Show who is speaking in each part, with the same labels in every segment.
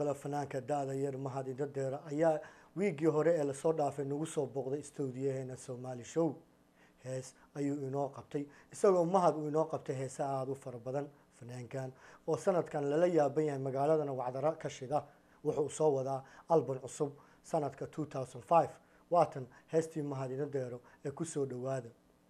Speaker 1: kale fanaanka da-da yar mahad indadeere ayaa wiiggii hore ee lasoo dhaafay nagu soo booqday stuudiyaheena somaali show hees ayuu inoo qabtay isagoo mahad uu inoo qabtay heese aada u fara badan fanaankan oo sanadkan lala yaaban yahay magaaladana wacdaro ka shida wuxuu soo wadaa alban cusub sanadka two thousand five waatan heestii mahad inadeero ee kusoo dhowaada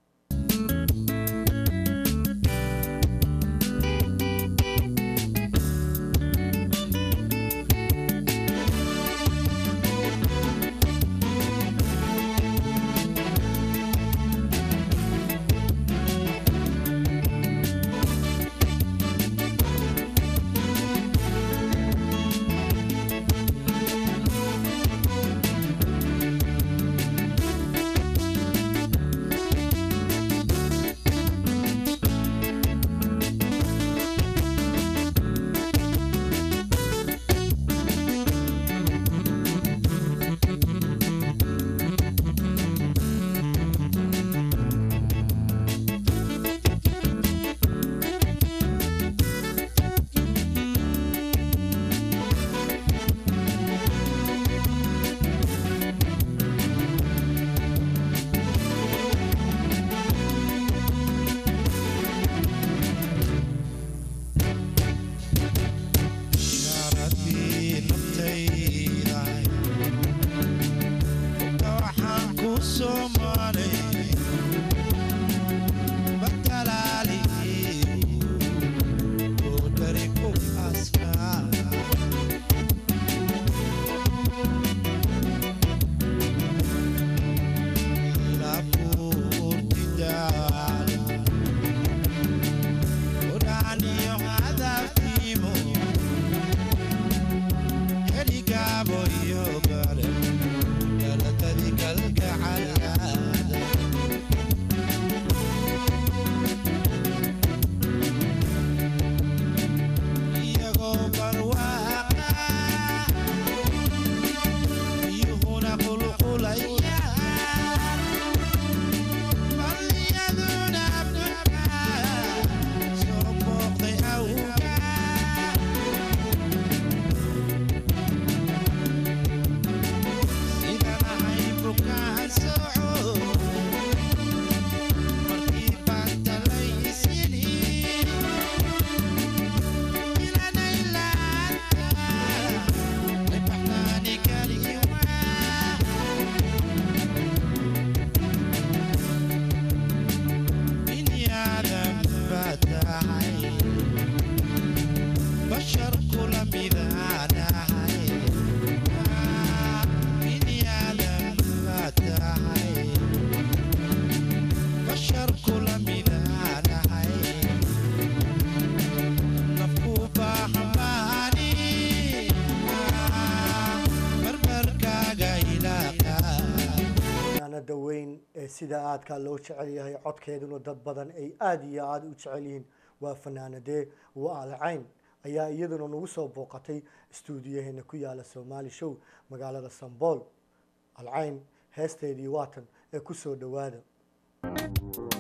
Speaker 1: sida aadkaa loo jecel yahay codkeeduna dad badan ay aada iyo aada u jecel yihiin waa fanaanadee waa alcayn ayaa iyaduna nagu soo booqatay istuudiyaheena ku yaala somaali show magaalada sambool alcayn heesteedii waatan ee kusoo dhowaada